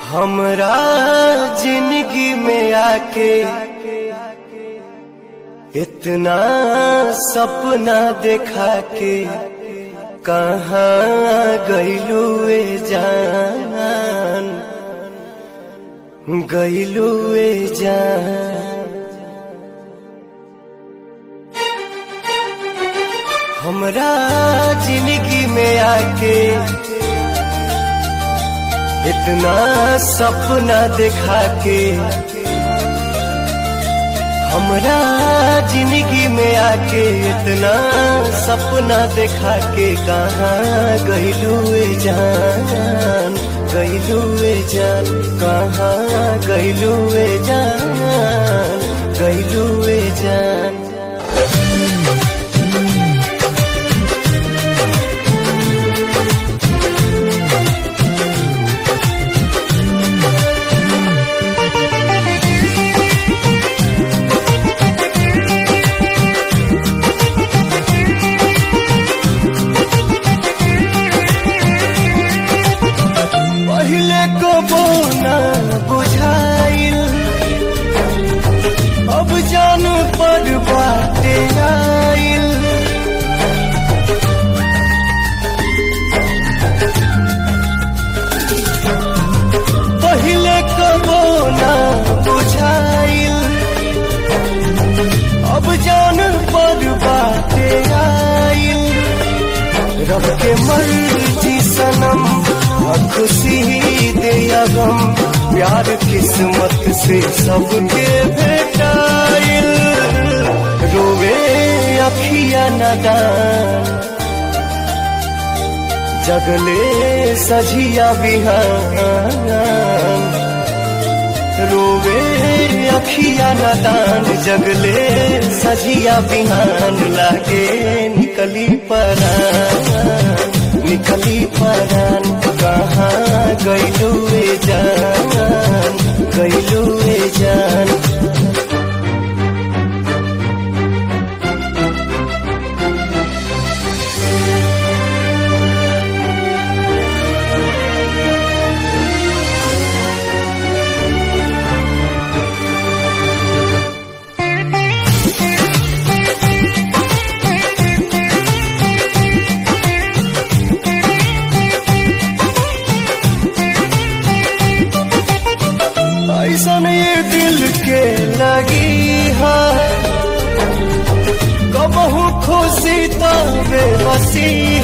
हमरा जिंदगी में आके इतना सपना देखा के कहाँ गईलू ए जान गईलू ए जान हमरा जिंदगी में आके इतना सपना देखा के हमरा जिंदगी में आके इतना सपना देखा के कहाँ गईलू जान गईलू जान कहाँ गईलू जान गईलू जान पहले को बोना बुझाइल अब जान पर बाटे आइल पहले को बोना बुझाइल अब जान पर बाटे आइल रब के मर्जी सनम खुशी दे गम प्यार किस्मत से सबके भेटाइल रोवे अखिया नदान जगले सझिया बिहान रोवे अखिया नदान जगले सजिया बिहान लागे निकली परान निकली परान कहाँ गईलू जान गईलू जान ऐसन ये दिल के लगी है कबहू खुशी तो बेबसी